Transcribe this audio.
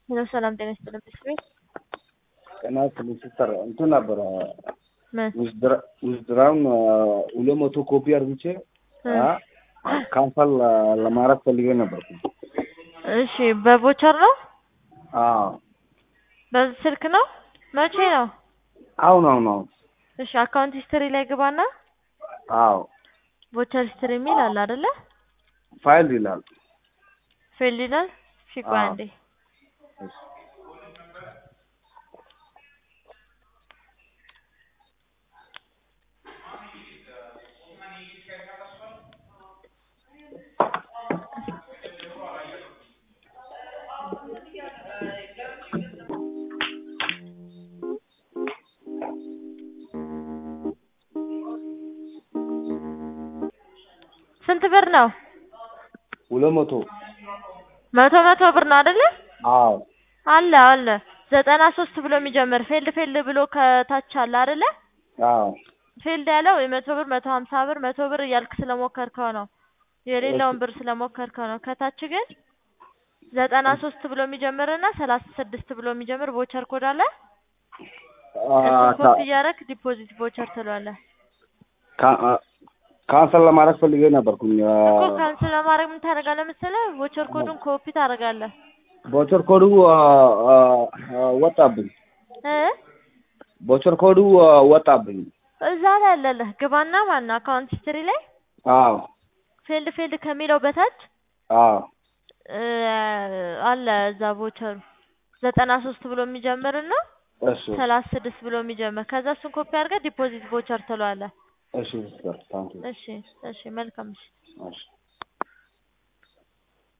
ሄሎ ሰላም ጤና ይስጥልን ብስቤ ጤና ይስጥልኝ ሲስተር እንትን ነበረ ምን ውዝድራውን ሁለት መቶ ኮፒ አርግቼ ካንሰል ለማድረግ ፈልጌ ነበርኩ። እሺ በቮቸር ነው አዎ በዚህ ስልክ ነው መቼ ነው አሁን አሁን አሁን እሺ አካውንት ሂስትሪ ላይ ግባና አዎ ቮቸር ሂስትሪ የሚል አለ አይደለ ፋይል ይላል። ፊልድ ይላል እሺ ቆይ አዎ። አንዴ ስንት ብር ነው ሁለት መቶ መቶ መቶ ብር ነው አይደለ አዎ አለ አለ ዘጠና ሶስት ብሎ የሚጀምር ፌልድ ፌልድ ብሎ ከታች አለ አይደለ አዎ ፌልድ ያለው የመቶ ብር መቶ ሀምሳ ብር መቶ ብር እያልክ ስለሞከርከው ነው የሌለውን ብር ስለሞከርከው ነው ከታች ግን ዘጠና ሶስት ብሎ የሚጀምርና ሰላሳ ስድስት ብሎ የሚጀምር ቮቸር ኮድ አለ እሱን ኮፒ እያደረግ ዲፖዚት ቮቸር ትለዋለህ ካንሰል ለማድረግ ፈልጌ ነበርኩኝ። እኮ ካንስል ለማድረግ ምን ታደርጋለህ መሰለህ ቮቸር ኮዱን ኮፒ ታደርጋለህ ቦቸር ኮዱ ወጣብኝ። እ ቦቸር ኮዱ ወጣብኝ። እዛ ላይ አለልህ ግባና ማነው አካውንት ሂስትሪ ላይ አዎ ፌልድ ፌልድ ከሚለው በታች አዎ እ አለ እዛ ቮቸሩ ዘጠና ሶስት ብሎ የሚጀምርና እሺ ሰላሳ ስድስት ብሎ የሚጀምር ከዛ እሱን ኮፒ አድርገህ ዲፖዚት ቮቸር ትለዋለህ። እሺ ሲስተር ታንኪ እሺ እሺ መልካም እሺ እሺ